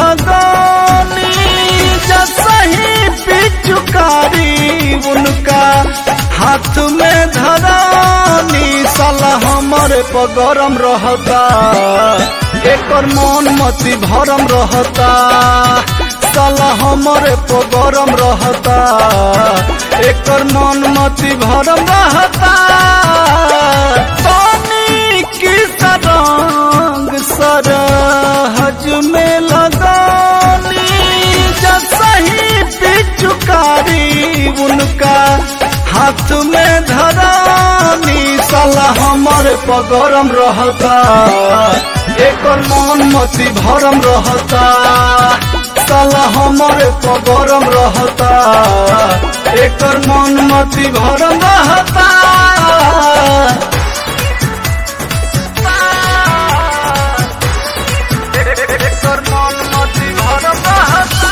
लगानी जसही पिचुकारी उनका हाथ में धरानी साला हमरे पगरम रहता एकर मन मती भरम रहता साला हमरे पगरम रहता एकर मन मती भरम रहता पानी की तरंग सरहज में लगानी जसही पिचुकारी उनका हाथ में धरानी साला हमरे पगरम रहता एकर मन मती भरम रहता साला हमरे पगरम रहता एकर मन मती भरम रहता एकर मन मती भरम रहता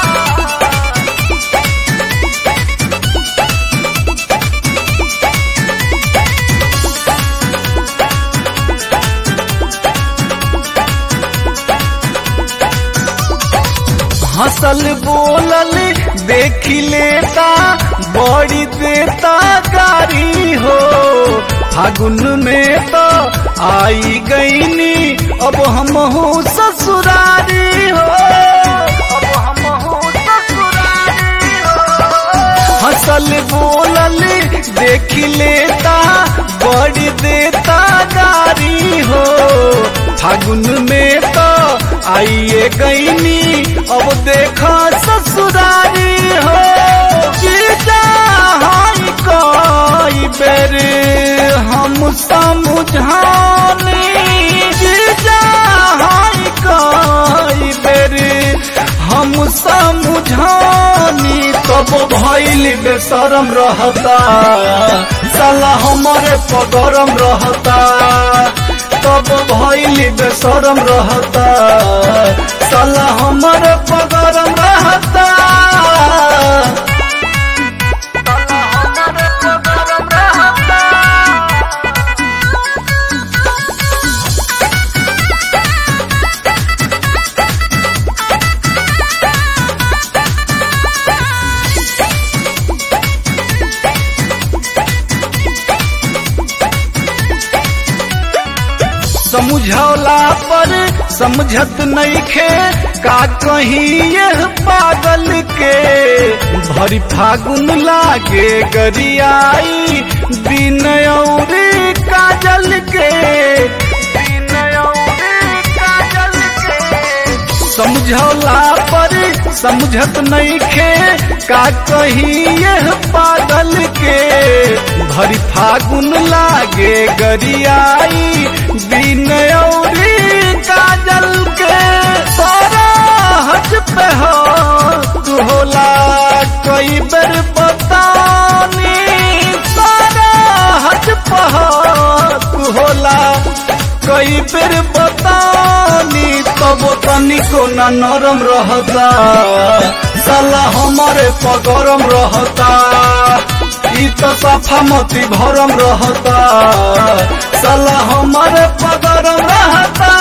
हंसल बोलल देख लेता बड़ी देता गारी हो फागुन में तो आई गईनी अब हम हो ससुरारी हो अब हम हो ससुरारी हो हंसल बोलल देख लेता बड़ी देता गारी हो फागुन में तो आइए गईनी अब देखा ससुरारी हो जीजा हाई कई बेर हम समझानी जीजा हाई कई बेर हम समझानी तब भैल बेसरम रहता साला हमारे पगरम रहता तब भैल बेसरम रहता साला हमारे पगरम रहता साला हमारे पगरम रहता समझौला पर समझत नहीं खे का कहीं यह पागल के भरी फागुन लागे गरियाई दिन और काजल के दिन और काजल के समझौला पर समझत नहीं खे का कहीं यह पागल के भरी फागुन लागे गरियाई दिन और काजल के सारा हज पे हो तू होला कई बेर बतानी सारा हज पे हो तू होला कई बेर बतानी तब तनिको न नरम रहता साला हमारे पगरम रहता ई तो सफा मती भरम रहता साला हमारे पगरम रहता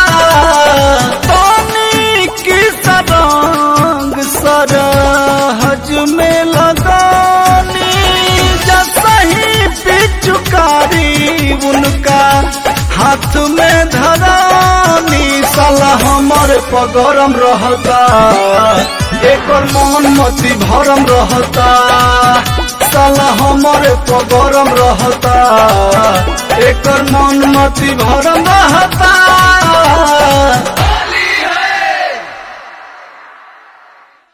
पानी की सरंग सरहज में लगानी जसही पिचुकारी उनका हाथ में धरानी साला हमारे पगरम रहता एकर मन मती भरम रहता साला हमारे पगरम रहता एकर मन मती भरम रहता